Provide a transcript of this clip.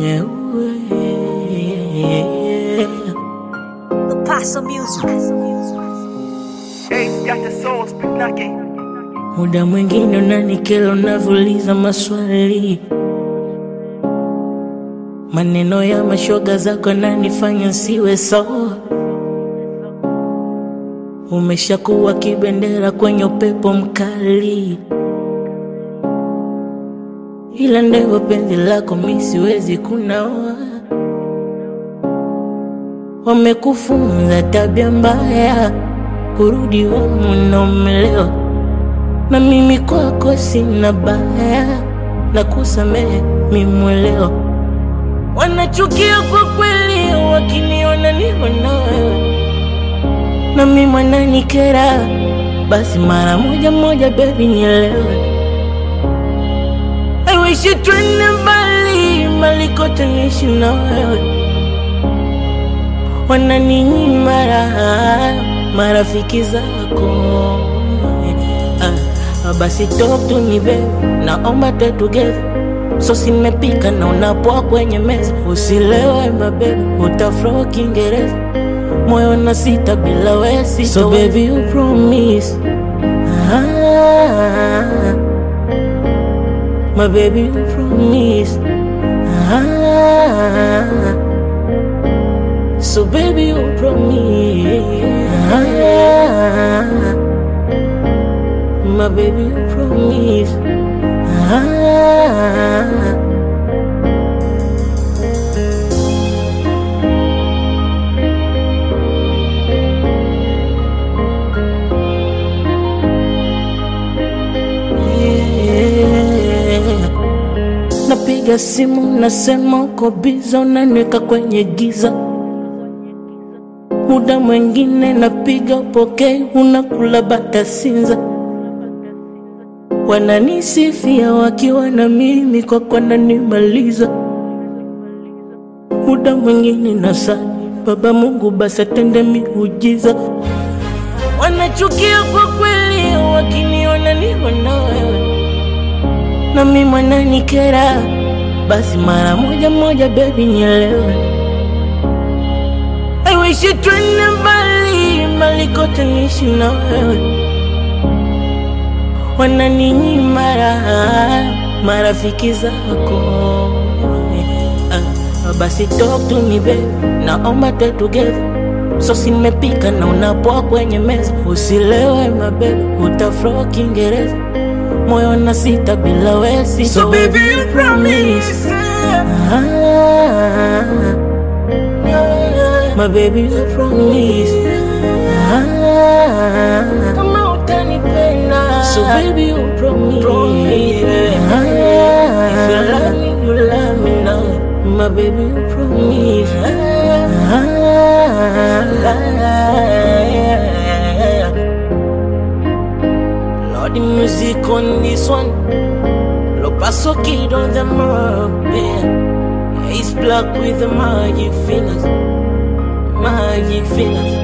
The Paso Music. Ace got the soul, spit knocking. Muda mwingine unanikela unavyouliza maswali, maneno ya mashoga zako yananifanya siwe sawa. Umeshakuwa kibendera kwenye upepo mkali, ila ndivyo penzi lako mi siwezi kunawa. Wamekufunza tabia mbaya, kurudi humu na umelewa na mimi kwako sina baya na kusamehe mimwelewa. Wanachukia kwa kweli wakiniona niko na wewe, na mimi mwananikera, basi mara moja moja baby nielewe. I wish you twende mbali mbali kote niishi na wewe, wananinyima raha marafiki zako Ah, basi talk to me baby, naomba tuwe together. So simepika na unapoa kwenye meza, usilewe mabebe, utaflow Kiingereza, moyo na sita bila wesi. So baby you promise ah, my baby you promise ah, so baby you promise ah, my baby you promise ah, yeah. Napiga simu nasema uko biza, unaniweka kwenye giza. Muda mwingine napiga upokei, unakula bata sinza. Wananisifia wakiwa na mimi kwa kwananimaliza. Muda mwingine nasali Baba Mungu basi atende miujiza. Wanachukia kwa kweli wakiniona niko na wewe, na mimi mwananikera, basi mara moja moja baby nielewe. I wish you twende mbali mbali kote niishi na wewe wananinyima raha marafiki zako Ah, basi talk to me baby, naomba tuwe together. So simepika na unapoa kwenye meza, usilewe mabebe, utaflow Kiingereza, moyo na sita bila wesi. So baby you promise. ah, my baby you promise ah, kama utanipenda so baby you promise, Promise. ah, if you love me you love me now my baby you promise ah, Lord the music on this one Lo paso kid on the mark yeah. Ace black with the magic fingers Magic fingers